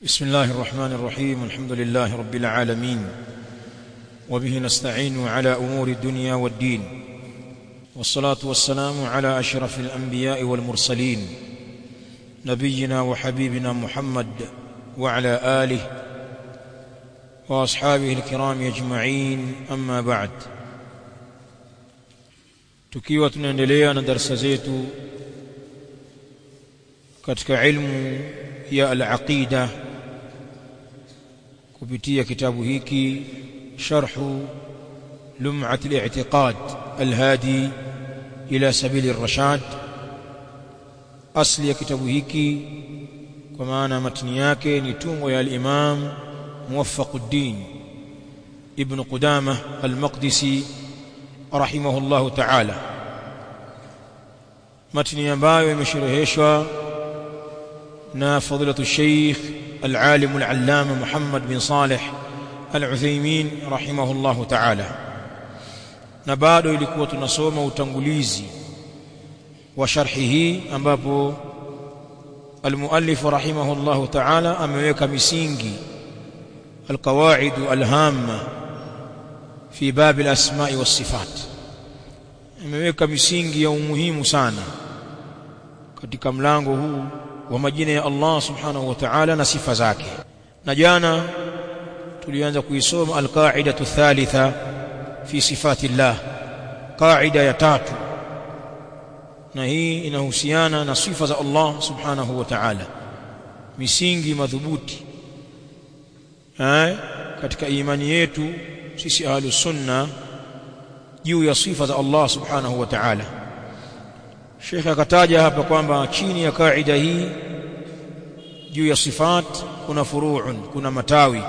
بسم الله الرحمن الرحيم الحمد لله رب العالمين وبه نستعين على امور الدنيا والدين والصلاه والسلام على اشرف الانبياء والمرسلين نبينا وحبيبنا محمد وعلى اله واصحابه الكرام اجمعين اما بعد tukiwa tunaendelea na darasa zetu katika ilmu ya al-aqida kupitia kitabu hiki sharhu lum'at al-i'tiqad al-hadi ila sabil ar-rashad asli ya kitabu hiki kwa maana matni yake ni tungo ya al-imam muwaffaquddin ibn qudamah al-maqdisi rahimahullahu ta'ala matni ambayo imeshereheshwa na fadilatu sheikh العالم العلامة محمد بن صالح العثيمين رحمه الله تعالى na bado ilikuwa tunasoma utangulizi wa sharhi hii ambapo almuallif rahimahullah ta'ala ameweka misingi alqawaid alhamma fi bab alasma'i was-sifat ameweka misingi ya umuhimu sana katika mlango huu wa majina ya Allah subhanahu wa ta'ala na sifa zake na jana tulianza kuisoma alqaidatu thalitha fi sifati Allah qaida ya tatu na hii inahusiana na sifa za Allah subhanahu wa ta'ala misingi madhubuti eh katika imani yetu sisi ahlus sunna juu ya sifa za Allah subhanahu wa ta'ala Sheikh akataja hapa kwamba chini ya kaida hii juu ya sifat kuna furu'un kuna matawi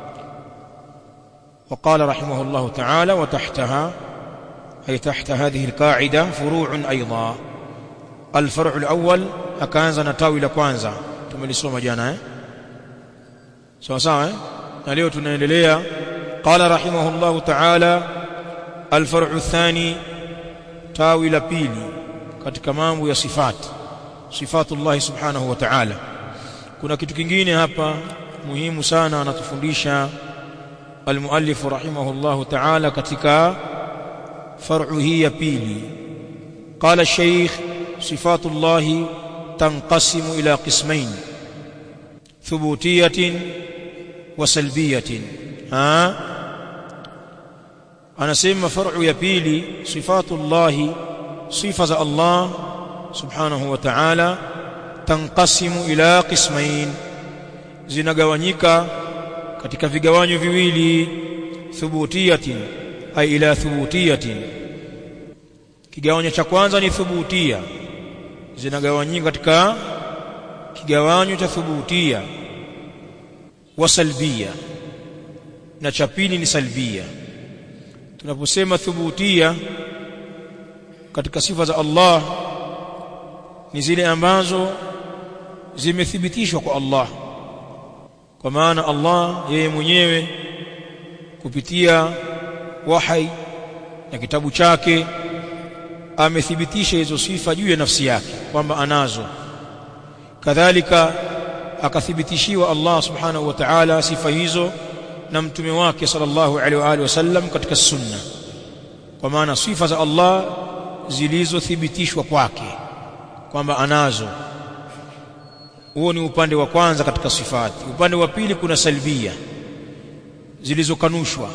وقال رحمه الله تعالى وتحتها أي تحت هذه القاعدة فروع أيضا الفرع الأول أكانزا نتاوي لكوانزا tumelisoma jana eh sawa sawa eh na leo tunaendelea قال رحمه الله تعالى الفرع الثاني tawi la pili katika mambo ya sifat sifatullah subhanahu wa ta'ala kuna kitu kingine hapa muhimu sana anatufundisha almuallif rahimahullah ta'ala katika far'u hii ya pili qala shaykh sifatullah tanqasimu ila qismain thubutiyatin wa salbiyatin ha anasema far'u ya pili sifatullah sifa za Allah subhanahu wa ta'ala tanqasimu ila qismain zinagawanyika katika vigawanyo viwili thubutiyatin ay ila thubutiyatin kigawanyo cha kwanza ni thubutia zinagawanyika katika kigawanyo cha thubutia wa salbia na cha pili ni salbia tunaposema thubutia katika sifa za Allah ni zile ambazo zimethibitishwa kwa Allah kwa maana Allah yeye mwenyewe kupitia wahai na kitabu chake amethibitisha hizo sifa juu ya nafsi yake kwamba anazo kadhalika akathibitishiwa Allah subhanahu wa ta'ala sifa hizo na mtume wake sallallahu alaihi wa alihi wasallam katika sunna kwa maana sifa za Allah zilizothibitishwa kwake kwamba anazo huo ni upande wa kwanza katika sifati upande wa pili kuna salbia zilizokanushwa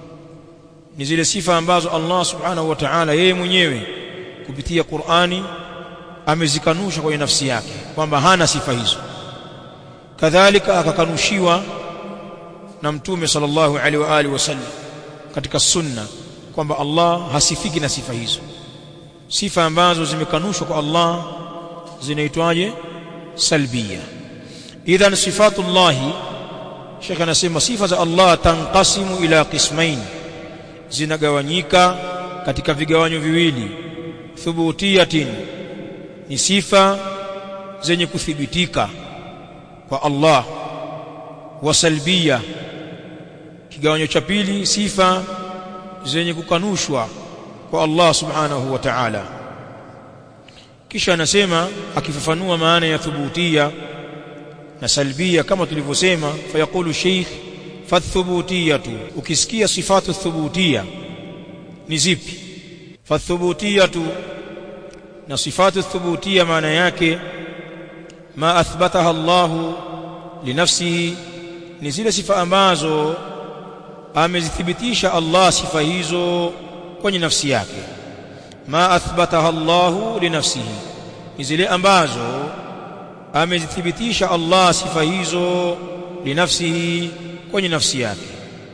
ni zile sifa ambazo Allah subhanahu wa ta'ala yeye mwenyewe kupitia Qur'ani amezikanusha kwenye nafsi yake kwamba hana sifa hizo kadhalika akakanushiwa na mtume sallallahu alaihi wa alihi wasallam katika sunna kwamba Allah hasifiki na sifa hizo sifa ambazo zimekanushwa kwa Allah zinaitwaje salbia idhan sifatullah Sheikh anasema sifa za Allah tanqasimu ila qismain zinagawanyika katika vigawanyo viwili thubutiyatin ni sifa zenye kuthibitika kwa Allah wa salbia kigawanyo cha pili sifa zenye kukanushwa kwa Allah subhanahu wa ta'ala kisha anasema akifafanua maana ya thubutia na salbia kama tulivyosema fayaqulu sheikh fathubutiyatu ukisikia sifatu thubutia ni zipi fathubutiyatu na sifatu thubutia maana yake ma athbataha Allahu linafsihi ni zile sifa ambazo amezithibitisha Allah sifa hizo kwenye nafsi yake ma athbataha Allahu linafsihi ni zile ambazo amezithibitisha Allah sifa hizo linafsihi kwenye nafsi yake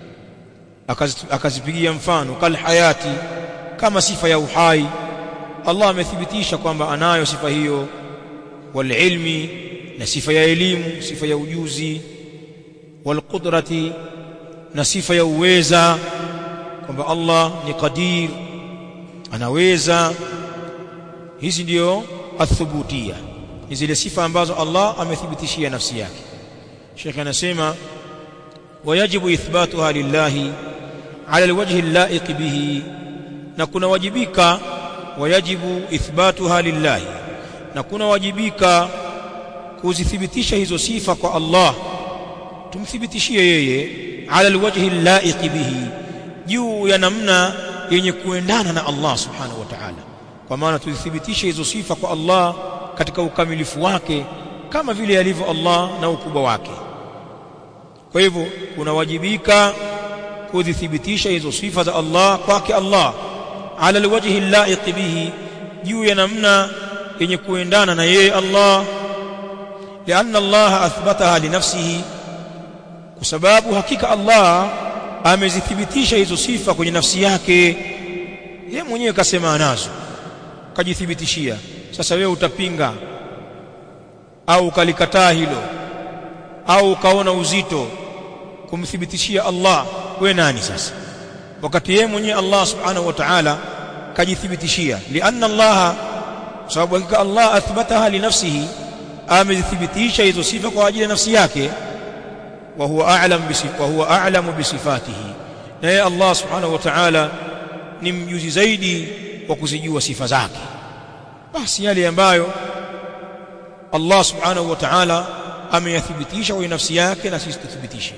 akazipigia mfano kal hayati kama sifa ya uhai Allah amethibitisha kwamba anayo sifa hiyo wal ilmi na sifa ya elimu sifa ya ujuzi wal qudrati na sifa ya uweza kwamba Allah ni qadir anaweza hizi ndio athubutia ni zile sifa ambazo Allah amethibitishia nafsi yake Sheikh anasema wayajibu ithbatuha lillahi ala alwajhi allaiq bihi na kuna wajibika wayajibu ithbatuha lillahi na kuna wajibika kuzithibitisha hizo sifa kwa Allah tumthibitishie yeye ala alwajhi allaiq bihi juu ya namna yenye kuendana na Allah subhanahu wa ta'ala kwa maana tuzithibitishe hizo sifa kwa Allah katika ukamilifu wake kama vile alivyo Allah na ukubwa wake kwa hivyo kunawajibika kuzithibitisha hizo sifa za Allah kwake Allah ala alwajhi allaiq bihi juu ya namna yenye kuendana na yeye Allah lianna Allah athbataha linafsihi kwa sababu hakika Allah amezithibitisha hizo sifa kwenye nafsi yake yeye mwenyewe kasema anazo kajithibitishia sasa wewe utapinga au ukalikataa hilo au ukaona uzito kumthibitishia Allah we nani sasa wakati yeye mwenyewe Allah subhanahu wa ta'ala kajithibitishia lianna Allah sababu hakika Allah athbataha li nafsihi amezithibitisha hizo sifa kwa ajili ya nafsi yake wa huwa a'lam bisifa wa huwa a'lamu bisifatihi na yeye Allah subhanahu wa ta'ala ni mjuzi zaidi wa kuzijua sifa zake basi yale ambayo Allah subhanahu wa ta'ala ameyathibitisha kwa nafsi yake na sisi tuthibitishe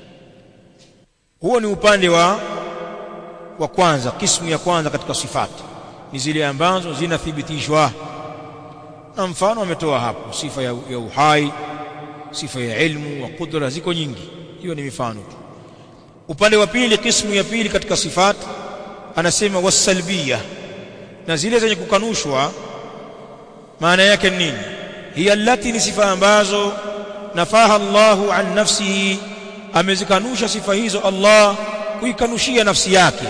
huo ni upande wa wa kwanza kismu ya kwanza katika sifati ni zile ambazo zinathibitishwa na mfano ametoa hapo sifa ya, ya uhai sifa ya ilmu wa kudra ziko nyingi hiyo ni mifano tu upande wa pili kismu ya pili katika sifati anasema wasalbia na zile zenye kukanushwa maana yake nini hiya allati ni sifa ambazo nafaha Allahu an nafsihi amezikanusha sifa hizo Allah kuikanushia nafsi yake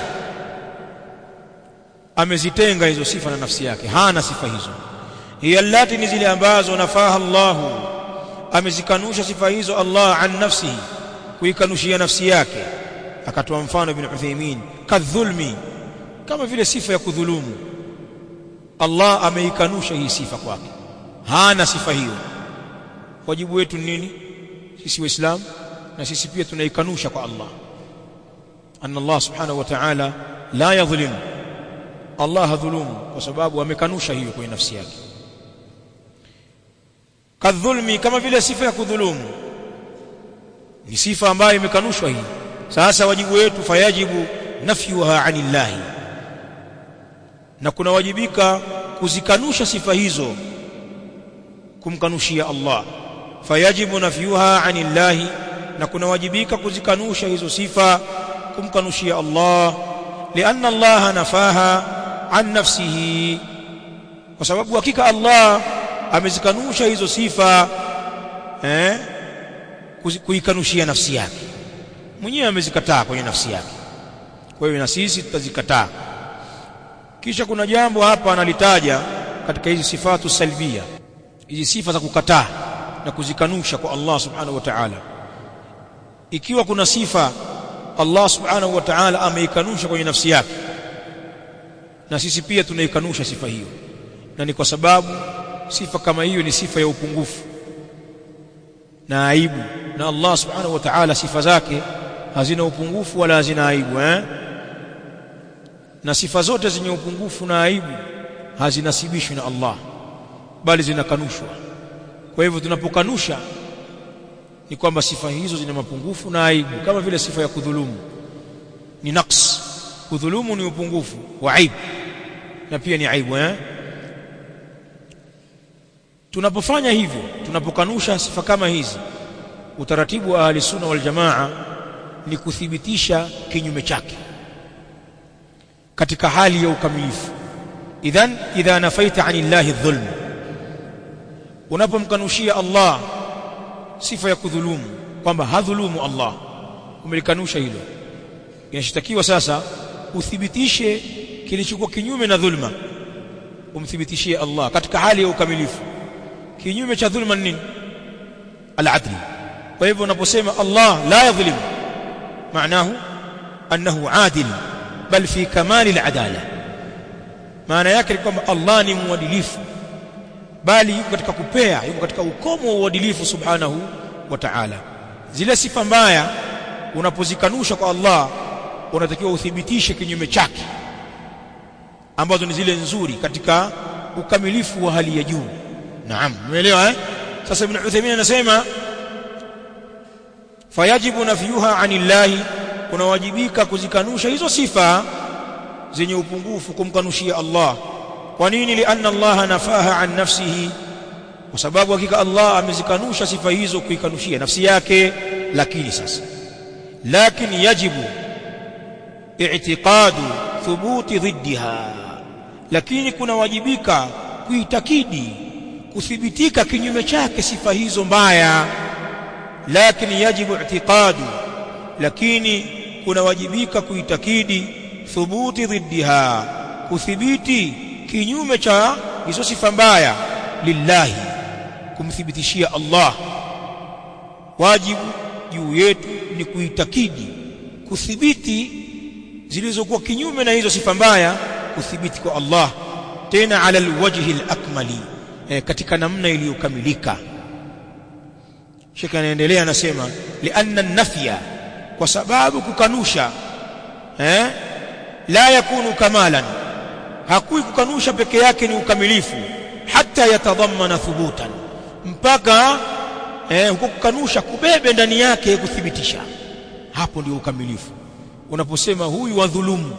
amezitenga hizo sifa na nafsi yake hana sifa hizo hiya allati ni zile ambazo nafaha Allahu amezikanusha sifa hizo Allah an nafsihi kuikanushia nafsi yake akatoa mfano ibn Uthaymeen kadhulmi kama vile sifa ya kudhulumu Allah ameikanusha hii sifa kwake hana sifa hiyo wajibu wetu ni nini sisi waislamu na sisi pia tunaikanusha kwa Allah anna Allah subhanahu wa ta'ala la yadhlim Allah hadhulumu kwa sababu amekanusha hiyo kwenye nafsi yake kadhulmi kama vile sifa ya kudhulumu ni sifa ambayo imekanushwa hii sasa wajibu wetu fayajibu nafyuha anillahi na kunawajibika kuzikanusha sifa hizo kumkanushia Allah fayajibu nafyuha anillahi na kunawajibika kuzikanusha hizo sifa kumkanushia Allah lianna Allah nafaha an nafsihi kwa sababu hakika Allah amezikanusha hizo sifa eh kuikanushia nafsi yake mwenyewe amezikataa kwenye nafsi yake kwa hiyo na sisi tutazikataa kisha kuna jambo hapa analitaja katika hizi sifatu salbia hizi sifa za kukataa na kuzikanusha kwa Allah subhanahu wa ta'ala ikiwa kuna sifa Allah subhanahu wa ta'ala ameikanusha kwenye nafsi yake na sisi pia tunaikanusha sifa hiyo na ni kwa sababu sifa kama hiyo ni sifa ya upungufu na aibu na Allah subhanahu wa ta'ala sifa zake hazina upungufu wala hazina aibu eh na sifa zote zenye upungufu na aibu hazinasibishwi na Allah bali zinakanushwa kwa hivyo tunapokanusha ni kwamba sifa hizo zina mapungufu na aibu kama vile sifa ya kudhulumu ni naqs kudhulumu ni upungufu wa aibu na pia ni aibu eh tunapofanya hivyo tunapokanusha sifa kama hizi utaratibu wa ahli sunna wal jamaa ni kuthibitisha kinyume chake katika hali ya ukamilifu idhan idha nafaita anillahi dhulm unapomkanushia Allah sifa ya kudhulumu kwamba hadhulumu Allah umelikanusha hilo inashitakiwa sasa uthibitishe kilichokuwa kinyume na dhulma umthibitishie Allah katika hali ya ukamilifu kinyume cha dhulma nini al-adl kwa hivyo unaposema Allah la yadhlim maanahu annahu adil bal fi kamali al-adala maana yake ni kwamba Allah ni mwadilifu bali yuko katika kupea yuko katika ukomo wa uadilifu subhanahu wa ta'ala zile sifa mbaya unapozikanusha kwa Allah unatakiwa uthibitishe kinyume chake ambazo ni zile nzuri katika ukamilifu wa hali ya juu naam umeelewa eh sasa ibn Uthaymeen anasema fayajibu nafyuha anillahi unawajibika kuzikanusha hizo sifa zenye upungufu kumkanushia Allah kwa nini lianna Allah nafaha an nafsihi kwa sababu hakika Allah amezikanusha sifa hizo kuikanushia nafsi yake lakini sasa lakini yajibu i'tiqadu thubuti dhiddiha lakini kuna wajibika kuitakidi kuthibitika kinyume chake sifa hizo mbaya lakini yajibu i'tiqadu lakini kuna wajibika kuitakidi thubuti dhiddiha kuthibiti kinyume cha hizo sifa mbaya lillahi kumthibitishia Allah wajibu juu yetu ni kuitakidi kuthibiti zilizokuwa kinyume na hizo sifa mbaya kuthibiti kwa Allah tena ala alwajhi alakmali e, katika namna iliyokamilika Sheikh anaendelea anasema lianna an-nafya kwa sababu kukanusha eh la yakunu kamalan hakui kukanusha peke yake ni ukamilifu hata yatadhammana thubutan mpaka eh, huko kukanusha kubebe ndani yake kuthibitisha hapo ndio ukamilifu unaposema huyu wadhulumu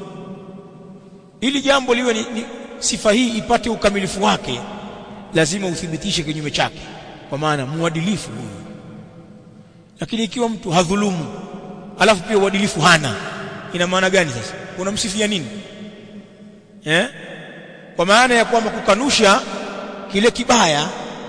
ili jambo liwe ni, ni sifa hii ipate ukamilifu wake lazima uthibitishe kinyume chake kwa maana muadilifu huyu lakini ikiwa mtu hadhulumu alafu pia uadilifu hana ina maana gani sasa unamsifia nini eh kwa maana ya kwamba kukanusha kile kibaya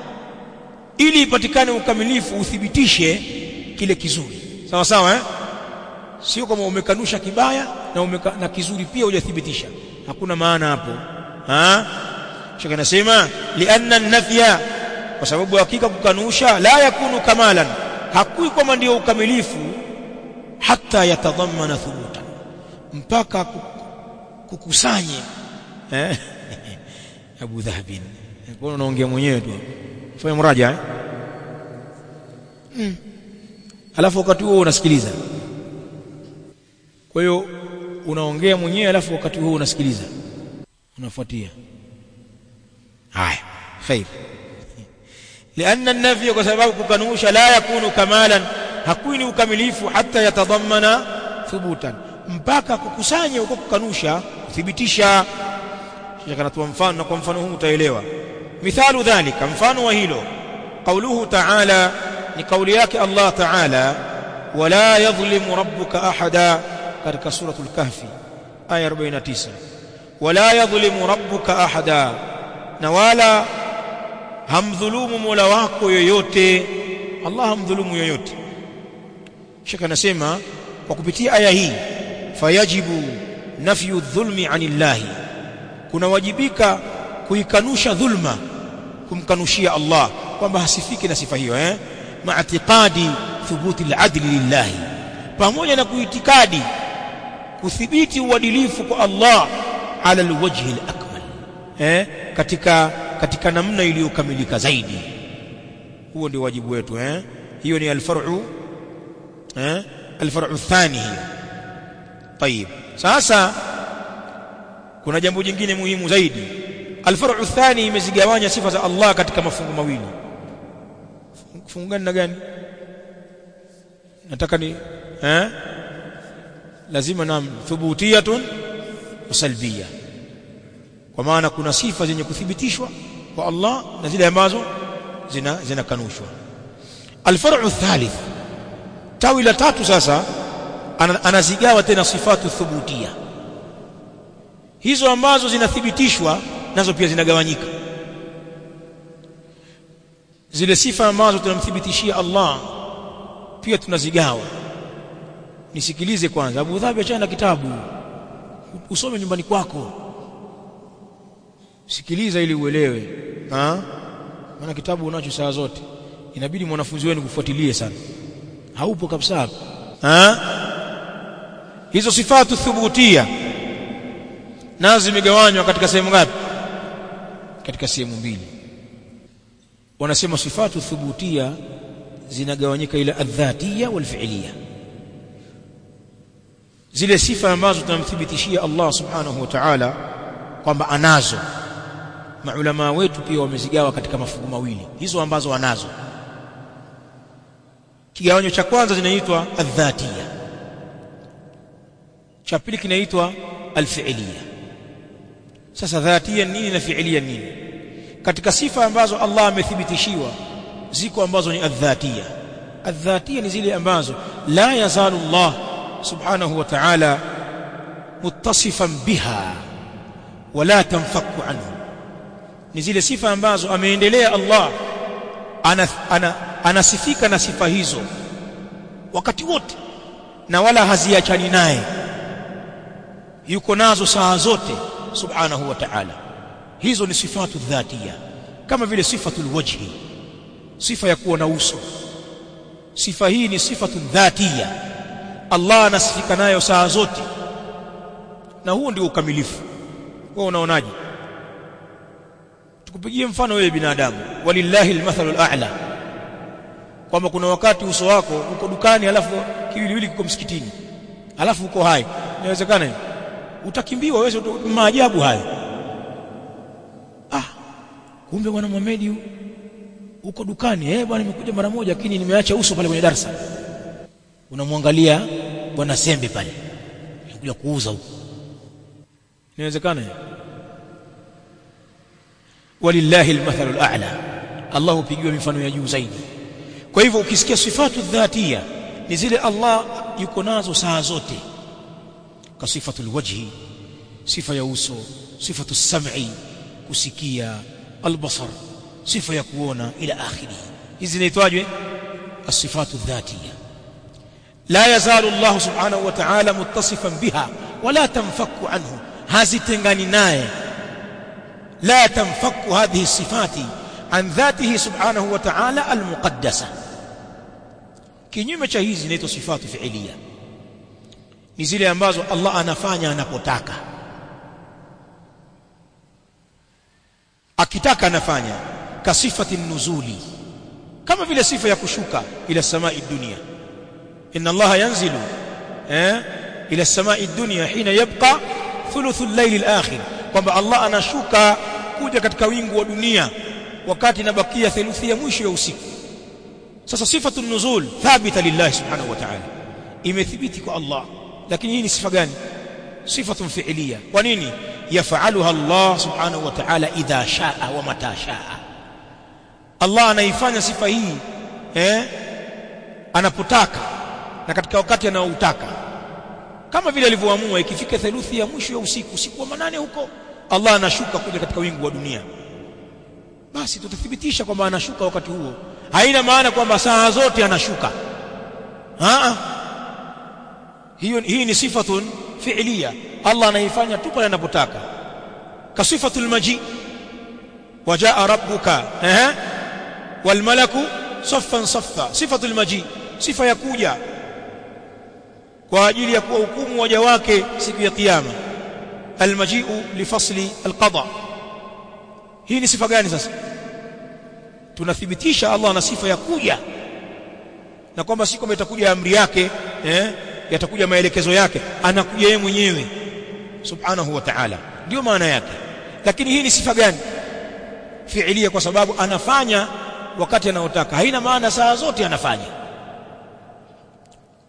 ili ipatikane ukamilifu uthibitishe kile kizuri sawa sawa eh sio kama umekanusha kibaya na umeka, na kizuri pia hujathibitisha hakuna maana hapo ha shaka nasema lianna nafya kwa sababu hakika kukanusha la yakunu kamalan hakui kwamba ndio ukamilifu hata yatadhammana thubutan mpaka kukusanye eh Abu Dhahabin kwa unaongea mwenyewe tu fanya mraja eh mm. alafu wakati huo unasikiliza kwa hiyo unaongea mwenyewe alafu wakati huo unasikiliza unafuatia haya khair لأن النفي وسبب كنوش لا يكون كمالا hakui ni ukamilifu hata yatadhammana thubutan mpaka kukusanya huko kukanusha kuthibitisha shaka natoa mfano na kwa mfano huu utaelewa mithalu dhalika mfano wa hilo qauluhu ta'ala ni kauli yake Allah ta'ala wala yadhlimu rabbuka ahada katika suratul kahfi aya 49 wala yadhlimu rabbuka ahada na wala hamdhulumu mola wako yoyote Allah hamdhulumu yoyote shaka nasema kwa kupitia aya hii fayajibu nafyu dhulmi anillahi kuna wajibika kuikanusha dhulma kumkanushia Allah kwamba hasifiki na sifa hiyo eh maatiqadi thubuti al-adli lillahi pamoja na kuitikadi kuthibiti uadilifu kwa Allah ala alwajhi al-akmal eh katika katika namna iliyokamilika zaidi huo ndio wajibu wetu eh hiyo ni alfar'u eh alfar'u thani hiyo طيب sasa kuna jambo jingine muhimu zaidi alfar'u thani imezigawanya sifa za Allah katika mafungu mawili fungu gani na gani nataka ni eh lazima na thubutiyatun wa salbia kwa maana kuna sifa zenye kuthibitishwa kwa Allah na zile ambazo zina zinakanushwa alfar'u thalith tawi la tatu sasa anazigawa tena sifatu thubutia hizo ambazo zinathibitishwa nazo pia zinagawanyika zile sifa ambazo tunamthibitishia Allah pia tunazigawa nisikilize kwanza Abu Dhabi achana na kitabu usome nyumbani kwako sikiliza ili uelewe ha maana kitabu unacho saa zote inabidi mwanafunzi wenu kufuatilie sana haupo kabisa ha hizo sifatu thubutia nazo zimegawanywa katika sehemu ngapi katika sehemu mbili wanasema sifatu thubutia zinagawanyika ila adhatia wal fi'liya zile sifa ambazo tunamthibitishia Allah subhanahu wa ta'ala kwamba anazo maulama wetu pia wamezigawa katika mafungu mawili hizo ambazo wanazo kigawanyo cha kwanza zinaitwa adhatia cha pili kinaitwa alfi'liya sasa dhatia nini na fi'liya nini katika sifa ambazo Allah amethibitishiwa ziko ambazo ni adhatia adhatia ni zile ambazo la yazalu Allah subhanahu wa ta'ala muttasifan biha wala tanfaku anhu ni zile sifa ambazo ameendelea Allah ana, ana, anasifika na sifa hizo wakati wote na wala haziachani naye yuko nazo saa zote subhanahu wa ta'ala hizo ni sifatu dhatia kama vile sifatul wajhi sifa ya kuwa na uso sifa hii ni sifatu dhatia Allah anasifika nayo saa zote na huo ndio ukamilifu wewe unaonaje tukupigie mfano wewe binadamu walillahi almathalul a'la kwamba kuna wakati uso wako uko dukani alafu kiwiliwili kiko msikitini alafu uko hai inawezekana hiyo utakimbiwa wewe maajabu hayo ah kumbe bwana Muhammad uko dukani eh bwana nimekuja mara moja lakini nimeacha uso pale kwenye darasa unamwangalia bwana Sembe pale anakuja kuuza huko inawezekana walillahi almathalu al'a Allah hupigiwa mifano ya juu zaidi kwa hivyo ukisikia sifatu dhatia ni zile Allah yuko nazo saa zote ka sifatu alwajhi sifa ya uso sifatu sam'i kusikia albasar sifa ya kuona ila akhiri hizi zinaitwaje as-sifatu dhatia la yazalu Allah subhanahu wa ta'ala muttasifan biha wala tanfaku anhu hazitengani naye لا تنفك هذه الصفات عن ذاته سبحانه وتعالى المقدسة kinyume cha hizi zinaitwa sifatu fiilia ni zile ambazo Allah anafanya anapotaka akitaka anafanya kasifati nuzuli kama vile sifa ya kushuka ila samai dunia inna Allah yanzilu eh ila samai dunia hina yabqa thuluthul layl al-akhir kwamba Allah anashuka kuja katika wingu wa dunia wakati inabakia theluthi ya mwisho ya usiku sasa sifatu nuzul thabita lillahi subhanahu wa ta'ala imethibiti kwa Allah lakini hii ni sifa gani sifatun fi'liya kwa nini yaf'aluha Allah subhanahu wa ta'ala idha sha'a wa mata sha'a Allah anaifanya sifa hii eh anapotaka na katika wakati anaoutaka kama vile alivyoamua ikifika theluthi ya mwisho ya usiku usiku wa manane huko Allah anashuka kuja katika wingu wa dunia basi tutathibitisha kwamba anashuka wakati huo haina maana kwamba saa zote anashuka Haa. hiyo hii ni sifatun fi'liya Allah anaifanya tu pale anapotaka kasifatul maji wajaa rabbuka eh wal malaku saffan saffa sifatul maji sifa ya kuja kwa ajili ya kuwahukumu waja wake siku ya kiyama almaji'u lifasli alqada hii ni sifa gani sasa tunathibitisha Allah ana sifa ya kuja na kwamba si kwamba itakuja amri yake eh yatakuja maelekezo yake anakuja yeye mwenyewe subhanahu wa ta'ala ndio maana yake lakini hii ni sifa gani fiilia kwa sababu anafanya wakati anaotaka haina maana saa zote anafanya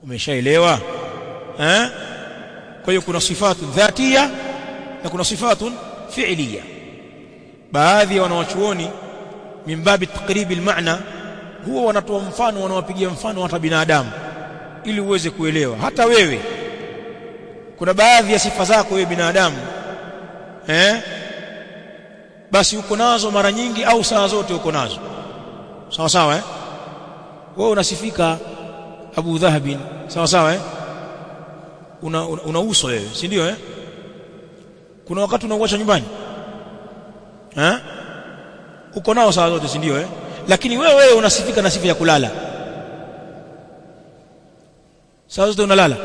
umeshaelewa eh kwa hiyo kuna sifatu dhatia na kuna sifatu fi'liya baadhi ya wanawachuoni mimbabi takribi almaana huwa wanatoa mfano wanawapigia mfano hata binadamu ili uweze kuelewa hata wewe kuna baadhi ya sifa zako wewe binadamu eh basi uko nazo mara nyingi au saa zote uko nazo sawa sawa eh wewe unasifika Abu Dhahabin sawa sawa eh una, una, una uso wewe si ndio eh kuna wakati unauacha nyumbani eh uko nao saa zote si ndio eh lakini wewe wewe unasifika na sifa ya kulala saa zote unalala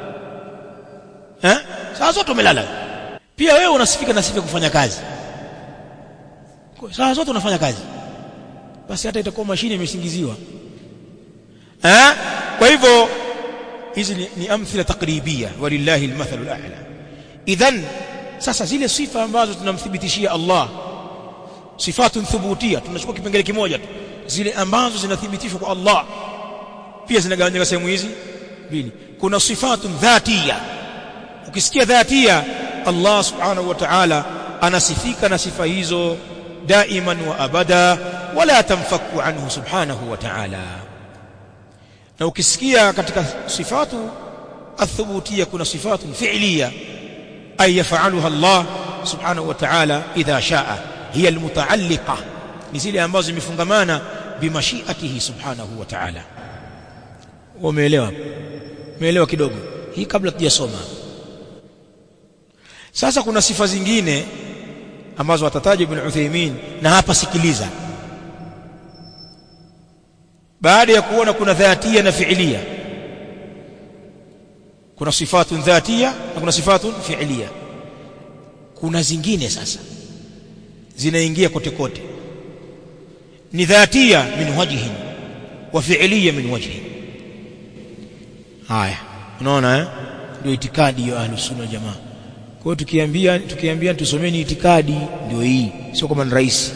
eh saa zote umelala pia wewe unasifika na sifa ya kufanya kazi saa zote unafanya kazi basi hata itakuwa mashine imesingiziwa eh kwa hivyo hizi ni, ni amthila takribia walillahi almathalu al'a idhan sasa zile sifa ambazo tunamthibitishia Allah sifatun thubutia tunachukua kipengele kimoja tu zile ambazo zinathibitishwa kwa Allah pia zinagawanyika sehemu hizi mbili kuna sifatun dhatia ukisikia dhatia Allah subhanahu wa ta'ala anasifika na sifa hizo daiman wa abada wala tamfaku anhu subhanahu wa ta'ala na ukisikia katika sifatu athubutia kuna sifatu fi'liya ay yaf'aluha Allah subhanahu wa ta'ala idha sha'a hiya almutaalliqa ni zile ambazo zimefungamana bimashiatihi subhanahu wa ta'ala umeelewa umeelewa kidogo hii kabla tujasoma sasa kuna sifa zingine ambazo atataja ibn Uthaymeen na hapa sikiliza baada ya kuona kuna dhatia na fiilia kuna sifatun dhatia na kuna sifatun fiilia kuna zingine sasa zinaingia kote kote ni dhatia min wajhin wa fiilia min wajhin haya unaona eh ndio itikadi ya ahlus sunna jamaa kwa hiyo tukiambia tukiambia tusomeni itikadi ndio hii sio kama ni rahisi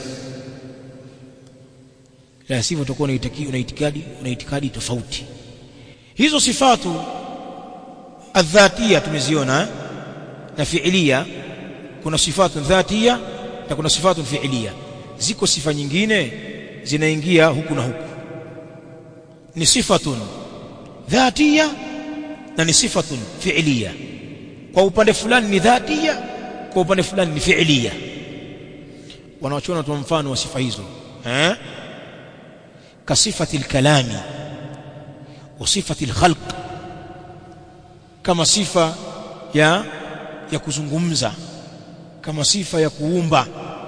la sivyo utakuwa una itikadi una itikadi tofauti hizo sifatu adhatia tumeziona na fiilia kuna sifatu dhatia na kuna sifatu fiilia ziko sifa nyingine zinaingia huku na huku ni sifatun dhatia na ni sifatun fiilia kwa upande fulani ni dhatia kwa upande fulani ni fiilia wanaochona tu mfano wa sifa hizo eh كصفة الكلام وصفة الخلق كما صفة يا ya kuzungumza kama sifa ya kuumba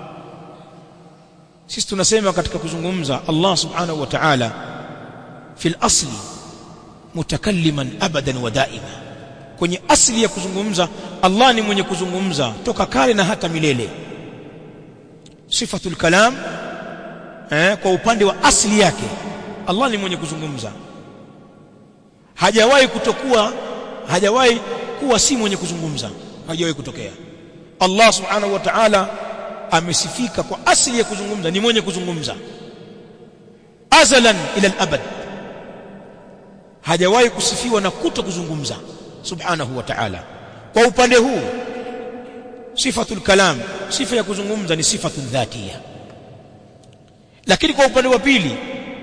sisi tunasema katika kuzungumza Allah subhanahu wa ta'ala fil asli mutakalliman abadan wa daima kwenye asli ya kuzungumza Allah ni mwenye kuzungumza toka kale na hata milele sifatul kalam eh, kwa upande wa asili yake Allah ni mwenye kuzungumza hajawahi kutokuwa hajawahi kuwa si mwenye kuzungumza hajawahi kutokea Allah subhanahu wa ta'ala amesifika kwa asili ya kuzungumza ni mwenye kuzungumza azalan ila al-abad hajawahi kusifiwa na kuto kuzungumza subhanahu wa ta'ala kwa upande huu sifatul kalam sifa ya kuzungumza ni sifatun dhatia lakini kwa upande wa pili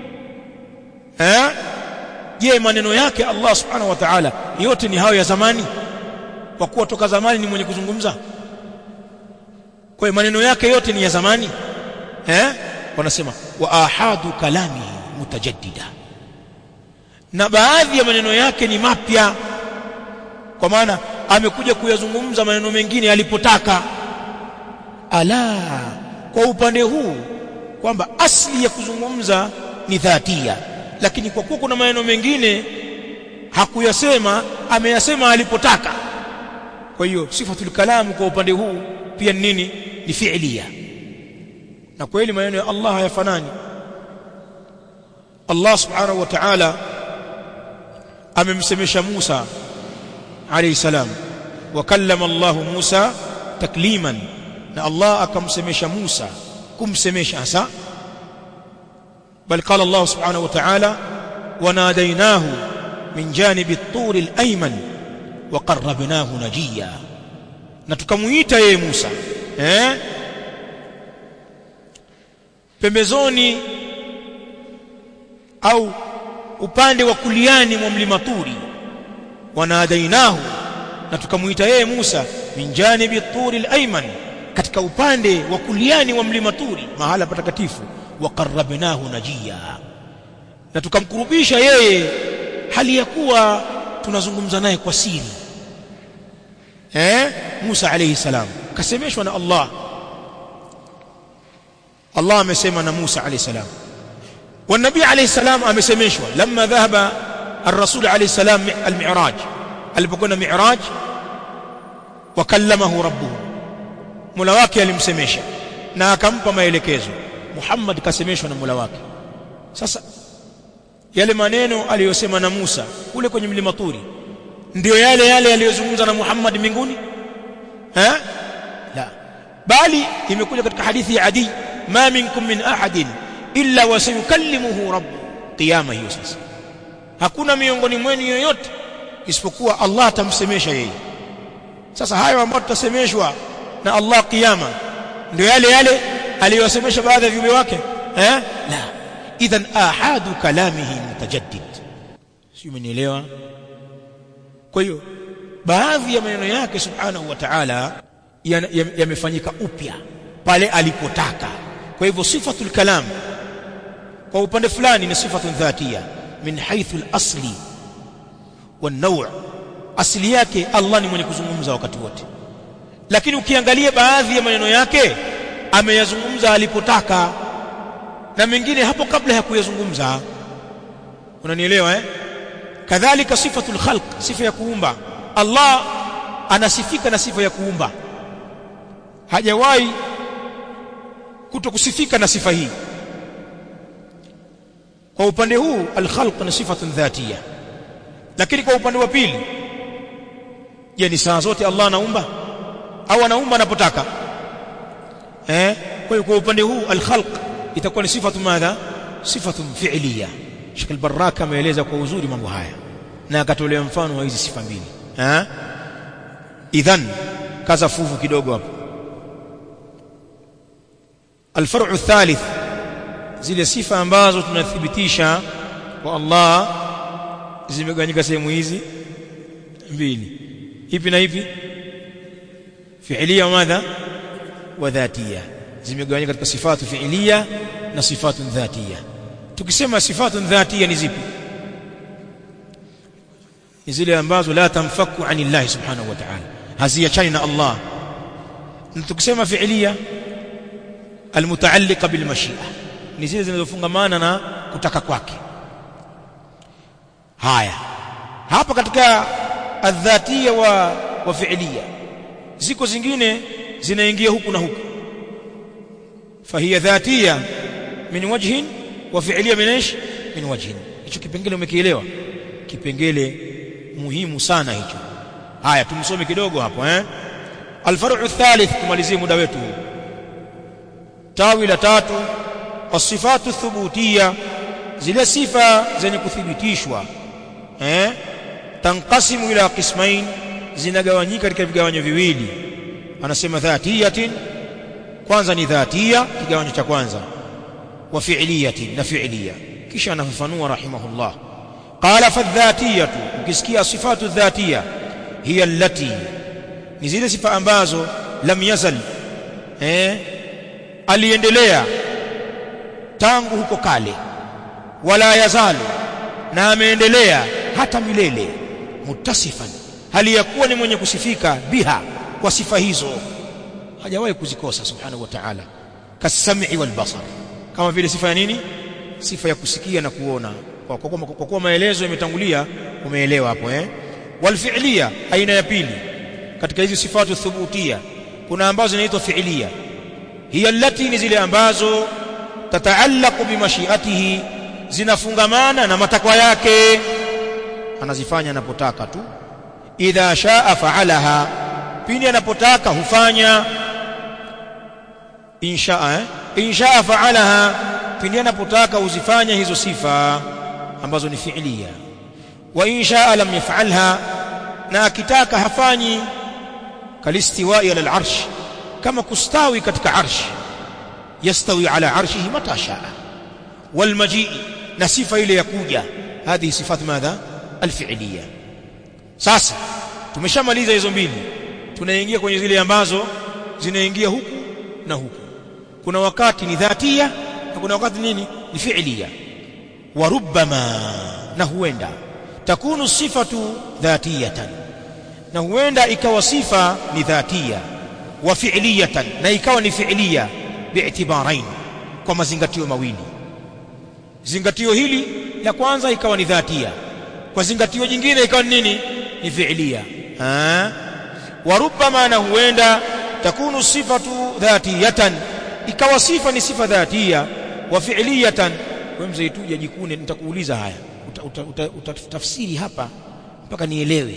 eh je maneno yake Allah subhanahu wa ta'ala yote ni hayo ya zamani kwa kuwa toka zamani ni mwenye kuzungumza kwa hiyo maneno yake yote ni ya zamani eh wanasema wa ahadu kalamihi mutajaddida na baadhi ya maneno yake ni mapya kwa maana amekuja kuyazungumza maneno mengine alipotaka ala kwa upande huu kwamba asli ya kuzungumza ni dhatia lakini kwa kuwa kuna maneno mengine hakuyasema ameyasema alipotaka kwa hiyo sifatul kalam kwa upande huu pia ni nini ni fi'liya na kweli maneno ya Allah hayafanani Allah subhanahu wa ta'ala amemsemesha Musa alayhi salam wa kallama Allah Musa takliman na Allah akamsemesha Musa kumsemesha hasa bal qala Allah subhanahu wa ta'ala wanadainahu min janibi at-tur al-ayman wa qarrabnahu najiya na tukamuita yeye Musa eh pembezoni au upande wa kuliani mwa mlima Turi wanadainahu na tukamuita yeye Musa min janibi at-tur al-ayman katika upande wa kuliani wa mlima Turi mahala patakatifu wa qarrabnahu najiya na tukamkurubisha yeye hali ya kuwa tunazungumza naye kwa siri eh Musa alayhi salam kasemeshwa na Allah Allah amesema na Musa alayhi salam والنبي عليه السلام amesemeshwa لما ذهب الرسول عليه السلام المعراج alipokwenda mi'raj wakallamahu rabbuhu Mola wake alimsemesha na akampa maelekezo Muhammad kasemeshwa na Mola wake sasa yale maneno aliyosema na Musa kule kwenye mlima Turi ndio yale yale aliyozungumza na Muhammad mbinguni eh la bali imekuja katika hadithi ya Adi ma minkum min ahadin illa wasayukallimuhu rabb qiyama hiyo sasa hakuna miongoni mwenu yoyote isipokuwa Allah atamsemesha yeye sasa hayo ambayo tutasemeshwa na Allah kiyama ndio yale yale aliyosemesha baadhi ya viumbe wake eh la idhan ahadu kalamihi mutajaddid sio umenielewa kwa hiyo baadhi ya maneno yake subhanahu wa ta'ala yamefanyika upya pale alipotaka kwa hivyo sifatul kalam kwa upande fulani ni sifatun dhatia min haythu al-asli wan-naw' asili yake Allah ni mwenye kuzungumza wakati wote lakini ukiangalia baadhi ya maneno yake ameyazungumza alipotaka na mengine hapo kabla ya kuyazungumza unanielewa eh kadhalika sifatul khalq sifa ya kuumba Allah anasifika na sifa ya kuumba hajawahi kutokusifika na sifa hii kwa upande huu al-khalq ni sifatun dhatia lakini kwa upande wa pili je ni saa zote Allah anaumba au anaumba anapotaka eh kwa hiyo kwa upande huu al-khalq itakuwa ni sifatu madha sifatu fi'liya Sheikh al-Barraka ameeleza kwa uzuri mambo haya na akatolea mfano wa hizi sifa mbili eh idhan kaza fuvu kidogo hapo الفرع الثالث zile sifa ambazo tunathibitisha kwa Allah zimegawanyika sehemu hizi mbili ipi na ipi fi'liya madha wa dhatiya zimegawanyika katika sifatu fi'liya na sifatu dhatiya tukisema sifatu dhatiya ni zipi ni zile ambazo la tamfaku anillahi subhanahu wa ta'ala haziachani na Allah na tukisema fi'liya almutaalliqa bilmashi'a ni zile zinazofungamana na kutaka kwake haya hapa katika adhatia wa wa fi'liya ziko zingine zinaingia huku na huku fahiya dhatia min wajhin wa fi'liya min ايش min wajhin hicho kipengele umekielewa kipengele muhimu sana hicho haya tumsome kidogo hapo eh alfar'u athalith kumalizie muda wetu tawi la tatu wasifatu thubutia zile sifa zenye kuthibitishwa eh tanqasimu ila qismain zinagawanyika katika vigawanyo viwili anasema dhatiyatin kwanza ni dhatia kigawanyo cha kwanza wa fi'liyatin na fi'liya kisha anafafanua rahimahullah qala fadhatiyatu ukisikia sifatu dhatia hiya allati ni zile sifa ambazo lam yazal eh aliendelea tangu huko kale wala yazalu na ameendelea hata milele mutasifan hali ya kuwa ni mwenye kusifika biha kwa sifa hizo hajawahi kuzikosa subhanahu wa ta'ala kasam'i wal basar kama vile sifa ya nini sifa ya kusikia na kuona kwa kuwa kwa kuwa maelezo yametangulia umeelewa hapo eh wal fi'liya aina ya pili katika hizi sifatu thubutia kuna ambazo zinaitwa fi'liya hiya allati ni zile ambazo tataallaqu bimashiatihi zinafungamana na matakwa yake anazifanya anapotaka tu idha shaa fa'alaha pindi anapotaka hufanya inshaa eh? inshaa fa'alaha pindi anapotaka huzifanya hizo sifa ambazo ni fi'liya wa in shaa lam yaf'alha na akitaka hafanyi kalistiwa'i ala al-arsh kama kustawi katika arsh yastawi ala arshihi mata shaa wal majii na sifa ile ya kuja hadhi sifat madha alfi'liya sasa tumeshamaliza hizo mbili tunaingia kwenye zile ambazo zinaingia huku na huku kuna wakati ni dhatia na kuna wakati nini ni fi'liya wa rubbama na huenda takunu sifatu dhatiyatan na huenda ikawa sifa ni dhatia wa fi'liyatan na ikawa ni fi'liya bi'tibarain kwa mazingatio mawili zingatio hili la kwanza ikawa ni dhatia kwa zingatio jingine ikawa ni nini ni fi'liya ha wa rubbama na huenda takunu sifatu dhatiyatan ikawa sifa ni sifa dhatia wa fi'liyatan wewe mzee tu jikune nitakuuliza haya utatafsiri uta, uta, hapa mpaka nielewe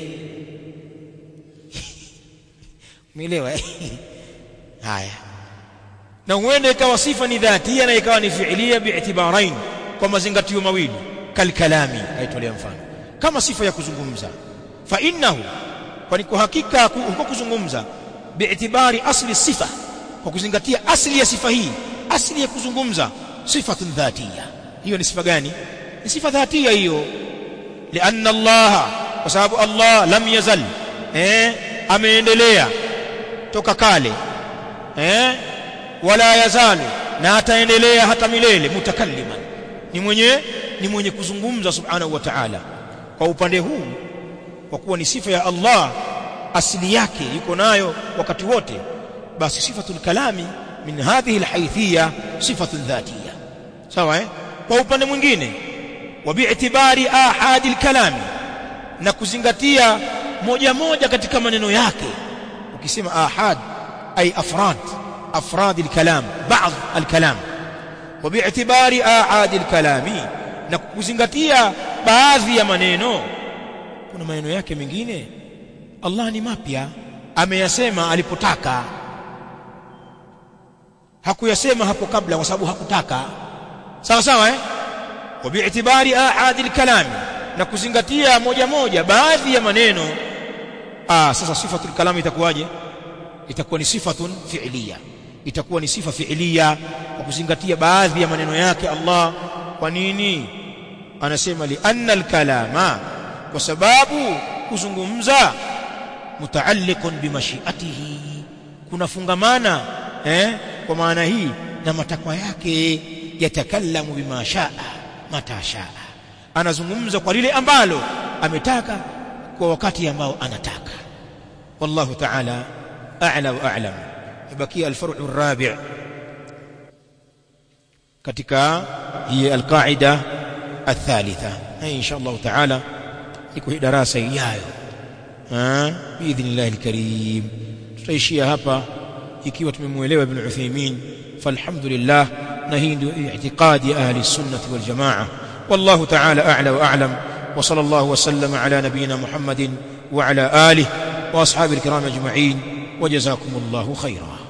umeelewa haya na huenda ikawa sifa ni dhatia na ikawa ni fi'liya bi'tibarain kwa mazingatio mawili kalkalami kaitolea mfano kama sifa ya kuzungumza fa innahu kwani kwa hakika huko kuzungumza bi'tibari asli sifa kwa kuzingatia asli ya sifa hii asli ya kuzungumza sifatun dhatia hiyo ni sifa gani ni sifa dhatia hiyo lianna Allah kwa sababu Allah lam yazal eh ameendelea toka kale eh wala yazalu na ataendelea hata milele mutakalliman ni mwenye ni mwenye kuzungumza subhanahu wa ta'ala kwa upande huu kwa kuwa ni sifa ya Allah asili yake yuko nayo wakati wote basi sifatul kalami min hadhihi alhaythiyya sifatun dhatiyya sawa eh kwa upande mwingine wa bi'tibari ahadi alkalami na kuzingatia moja moja katika maneno yake ukisema ahad ay afrad afrad alkalam baadhi alkalam wa bi'tibari ahadi alkalami na kuzingatia baadhi ya maneno kuna maneno yake mengine Allah ni mapya ameyasema alipotaka hakuyasema hapo kabla kwa sababu hakutaka sawa sawa eh wa bi'tibari ahadi alkalam na kuzingatia moja moja baadhi ya maneno ah sasa sifatul kalam itakuwaje itakuwa ni sifatun fi'liya itakuwa ni sifa fi'liya kwa kuzingatia baadhi ya maneno yake Allah kwa nini anasema li anna alkalama kwa sababu kuzungumza mutaalliqun bimashiatihi kunafungamana eh kwa maana hii na matakwa yake yatakallamu bima shaa mata shaa anazungumza kwa lile ambalo ametaka kwa wakati ambao anataka wallahu ta'ala a'la wa a'lam ibakia al-far'u ar-rabi' katika hii al-qa'ida الثالثة إن شاء الله تعالى يكون دراسة ijayo باذن الله الكريم tutaishia hapa ikiwa tumemuelewa ibn Uthaymeen falhamdulillah na hii ndio i'tiqadi ahli sunnah wal jamaa wallahu ta'ala a'la wa a'lam wa sallallahu wa sallama ala nabiyyina Muhammadin wa ala alihi wa ashabihi الكرام اجمعين وجزاكم الله خيرا